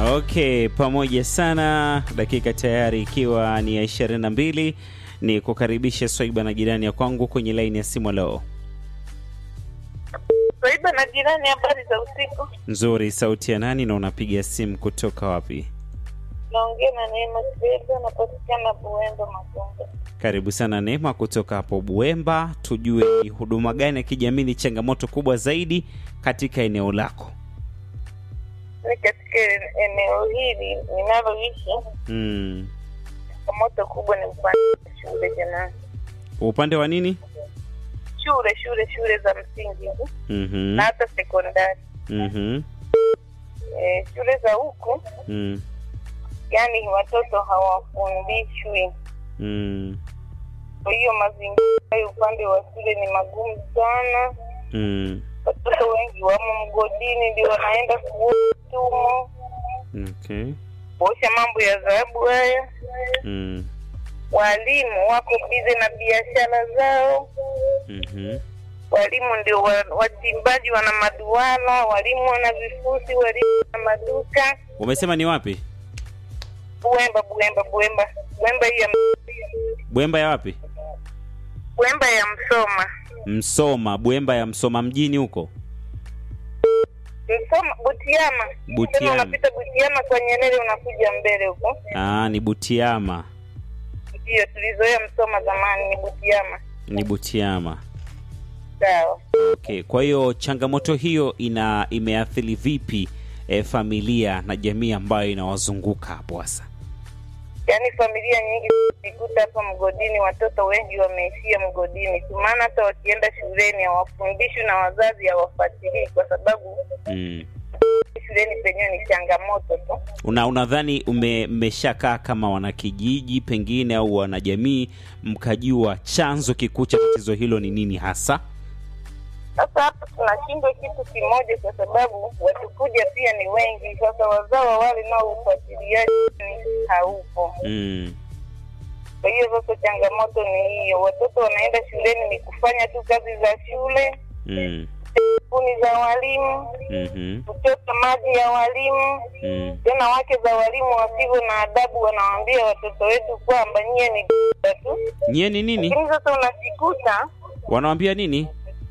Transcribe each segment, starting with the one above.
Okay, pamoja sana. Dakika tayari ikiwa ni ya ishirini na mbili ni kukaribisha Swaiba na jirani ya kwangu kwenye laini ya simu. Leo Swaiba na jirani, habari za usiku. nzuri. Sauti ya nani na unapiga simu kutoka wapi? Naongea na Neema Swaiba, napatikana Buemba Magongo. Karibu sana Neema kutoka hapo Buemba, tujue ni huduma gani ya kijamii ni changamoto kubwa zaidi katika eneo lako? Ni katika eneo hili ninaloishi, Mm. changamoto kubwa ni upande wa shule. Jamani, Upande wa nini? shule shule shule za msingi hizi Mhm. na hata sekondari. Mhm. E, shule za huku Mm. yani watoto hawafundishwi, Mm. kwa hiyo mazingira hayo upande wa shule ni magumu sana. Mm. Watoto wengi wamo mgodini, ndio wanaenda kutumo Okay. kuosha mambo ya dhahabu haya. Mm. Walimu wako bize na biashara zao. Mhm. Walimu ndio wa- wachimbaji, wana maduara, walimu wana vifusi, walimu wana maduka. Umesema ni wapi? Buemba, Buemba, Buemba, Buemba hii ya Bwemba ya wapi? Buemba ya Msoma, Msoma. Bwemba ya Msoma mjini huko. Msoma, Butiama. Butiama. Tena unapita Butiama kwa Nyerere, unakuja mbele huko. Ah, ni Butiama. Ndio tulizoea Msoma zamani, ni Butiama. Ni Butiama. Sawa. Okay, kwa hiyo changamoto hiyo ina imeathiri vipi eh, familia na jamii ambayo inawazunguka hapo hasa? Yaani familia nyingi zikuta hapa mgodini, watoto wengi wameishia mgodini tu, maana hata wakienda shuleni hawafundishwi na wazazi hawafuatilii, kwa sababu Mm. shuleni penyewe ni changamoto tu. Una unadhani ume- mmeshakaa kama wanakijiji pengine au wanajamii mkajua chanzo kikuu cha tatizo hilo ni nini hasa? Sasa hapa tunashindwa kitu kimoja, kwa sababu watukuja pia ni wengi. Sasa wazawa wale nao ufuatiliaji haupo. Mm. Kwa hiyo sasa changamoto ni hiyo, watoto wanaenda shuleni ni kufanya tu kazi za shule, Mm. kuni za walimu, Mhm. kuchota maji ya walimu Mm. tena wake za walimu wasivyo na adabu wanawaambia watoto wetu kwamba nyie ni tu, Nyie ni nini? lakini sasa unajikuta Wanawambia nini?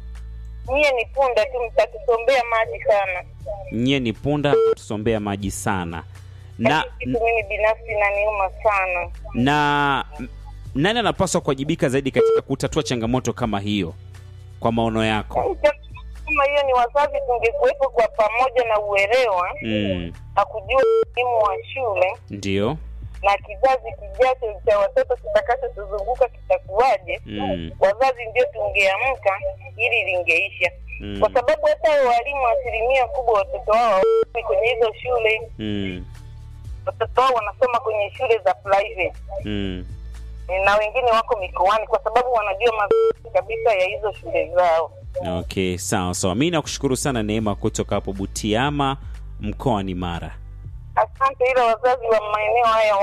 nyie ni punda tu, mtatusombea maji sana. Nyie ni punda, tusombea maji sana. Na Yaani kitu mimi binafsi naniuma sana. na m- nani anapaswa kuwajibika zaidi katika kutatua changamoto kama hiyo kwa maono yako? Yaani changamoto kama hiyo ni wazazi tungekuwepo kwa pamoja na uelewa Mm. na kujua umuhimu wa shule Ndio. na kizazi kijacho cha watoto kitakachotuzunguka kitakuwaje, Mm. wazazi ndio tungeamka ili lingeisha Mm. kwa sababu hata hao walimu asilimia kubwa watoto wao hawasomi kwenye hizo shule. Mm. Watoto wao wanasoma kwenye shule za private Mm. na wengine wako mikoani, kwa sababu wanajua mazuri kabisa ya hizo shule zao. Okay, sawa sawa. Mi nakushukuru sana Neema kutoka hapo Butiama mkoani Mara. Asante, ila wazazi wa maeneo haya